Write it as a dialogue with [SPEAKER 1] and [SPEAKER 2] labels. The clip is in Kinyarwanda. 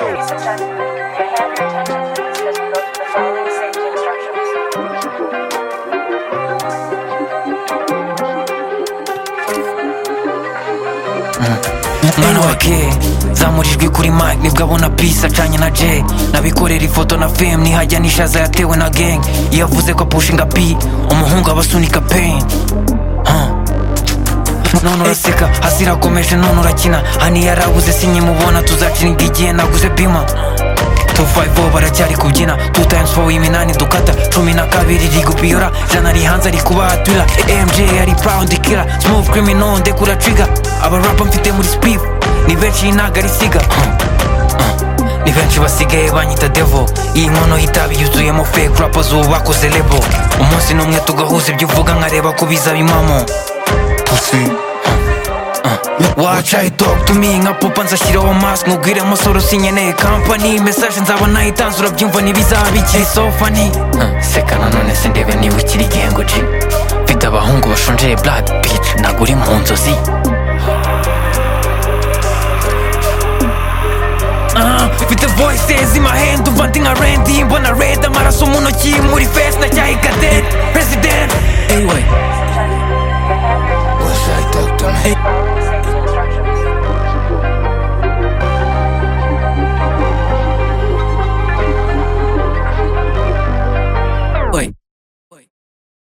[SPEAKER 1] Ladies and gentlemen, may I have your attention please as we go through the following safety instructions.
[SPEAKER 2] mwana wa ke zamurijwe kuri mike nibwo abona peace acanye na j nabikorera ifoto na fame nihajya n'ishaza yatewe na gang iyo avuze ko apushinga p umuhungu aba asunika pain Huh. none uraseka hasi irakomeje none urakina hani yarabuze sinyimubona tuzacinirwa igihe naguze pima 250 baracyari kubyina 2 times 4 iminani dukata cumi na kabiri rigupiyora jana ari hanze ari kubahatura mj ari proud killer smooth criminal ndekura trigger abarapa mfite muri speed ni benshi ntago ari siga ni benshi basigaye banyita devo iyi nkono y'itabi yuzuyemo fake rappers ubu bakoze label umunsi n'umwe tugahuza ibyo uvuga nkareba ko bizaba impamo waca idog tumi nka pupa nzashyiraho mask nkubwire musoro sinkeneye kampani mesaje nzaba nayitanze urabyumva ntibizaba ikiri so funny seka nanone se ndebe niba ukiri igihengo ji mfite abahungu bashonjeye blood beach ntabwo uri mu nzozi Ah, mfite voices in my hand umva ndi